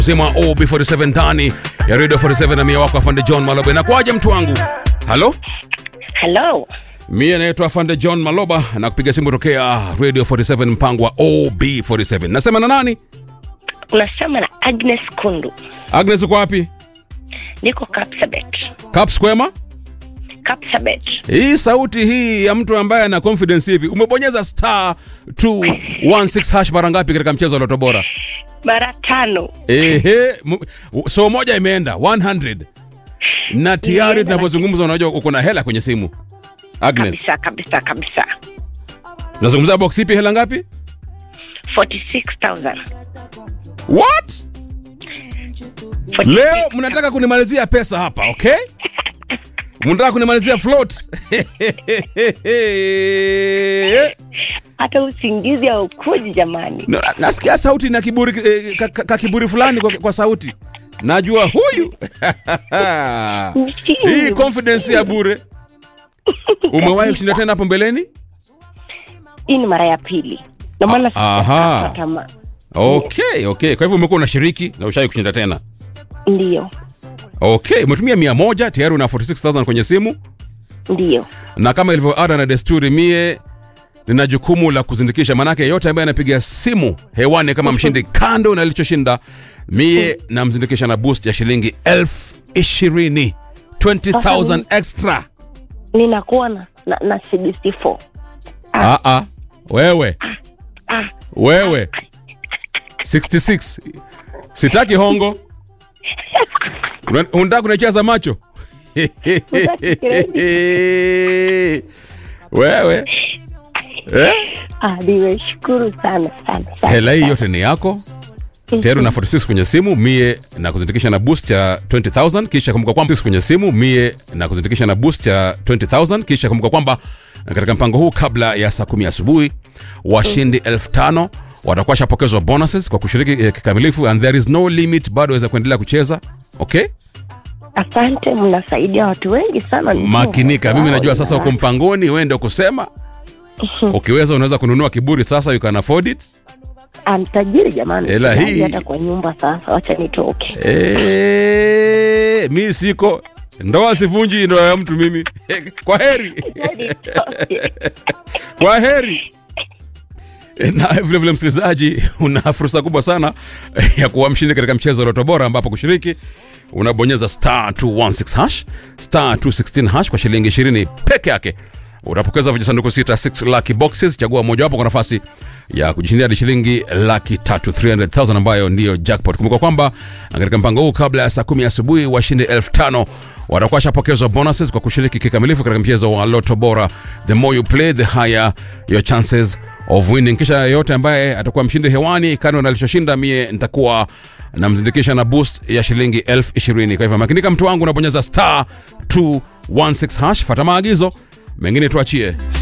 mzima wa OB47 ndani ya Radio 47 na mia wako afande John Maloba. Inakuwaje mtu wangu? Halo? Hello. Mie naitwa afande John Maloba na kupiga simu tokea Radio 47 mpango wa OB47. Nasema na nani? Unasema na Agnes Kundu. Agnes uko wapi? Niko Kapsabet. Caps kwema? Kapsabet. Hii sauti hii ya mtu ambaye ana confidence hivi. Umebonyeza star 216 hash mara ngapi katika mchezo wa Loto Bora? Mara tano. Ehe, mu- so moja imeenda 100 na tayari Imeenda, tunavyozungumza, unajua uko na hela kwenye simu. Agnes, Kabisa kabisa kabisa. nazungumzia box ipi? Hela ngapi? 46,000. What? 46,000. Leo mnataka kunimalizia pesa hapa, okay? Mnataka kunimalizia float. Hata usingizi haukuji jamani. Na- Nasikia sauti na kiburi eh, ka, ka, ka kiburi fulani kwa, kwa sauti. Najua huyu. Hii confidence ya bure. Umewahi kushinda tena hapo mbeleni? Hii ni mara ya pili. Ndio maana Ah, aha. sijakata tamaa. Okay, okay. Kwa hivyo umekuwa unashiriki na ushai kushinda tena. Ndio. Okay, umetumia mia moja tayari una 46000 kwenye simu, Ndio. na kama ilivyo ada na desturi, mie nina jukumu la kuzindikisha, manake yote ambaye anapiga simu hewani kama mshindi, kando na alichoshinda, mie namzindikisha na boost ya shilingi elfu ishirini 20000 extra. Ninakuwa na na, na CBC4. Ah, ah, wewe Ah, wewe 66 sitaki hongo Una- unataka kunicheza macho wewe eh? ah, nimeshukuru sana sana sana. hela hii yote ni yako tayari una 46 kwenye simu mie na kuzindikisha na boost ya 20000 kisha kumbuka kwamba kwenye simu mie na kuzindikisha na boost ya 20000 kisha kumbuka kwamba katika mpango huu kabla ya saa kumi asubuhi washindi 5000 watakuwa shapokezwa bonuses kwa kushiriki eh, kikamilifu and there is no limit bado waweza kuendelea kucheza okay Asante, mnasaidia watu wengi sana. makinika mimi najua sasa uko mpangoni uende kusema ukiweza unaweza kununua kiburi sasa you can afford it Amtajiri jamani, Hela Sijali hii- hata kwa nyumba sasa, wacha nitoke. Eh, mi siko ndoa sivunji ndoa ya mtu mimi kwa heri Nitoke. kwa heri na vile vile msikilizaji una fursa kubwa sana ya kuwa mshindi katika mchezo wa Loto Bora ambapo kushiriki unabonyeza star 216 hash star 216 hash kwa shilingi 20 peke yake utapokeza vijisanduku sita 6 lucky boxes chagua mojawapo kwa nafasi ya kujishindia hadi shilingi laki tatu 300000 ambayo ndiyo jackpot kumbuka kwamba katika mpango huu kabla ya saa kumi asubuhi washindi elfu tano watakuwa washapokezwa bonuses kwa kushiriki kikamilifu katika mchezo wa Loto Bora the more you play the higher your chances of winning kisha yote ambaye atakuwa mshindi hewani kando na alichoshinda mie nitakuwa namzindikisha na boost ya shilingi elfu ishirini kwa hivyo makinika mtu wangu unabonyeza star 216 hash fata maagizo mengine tuachie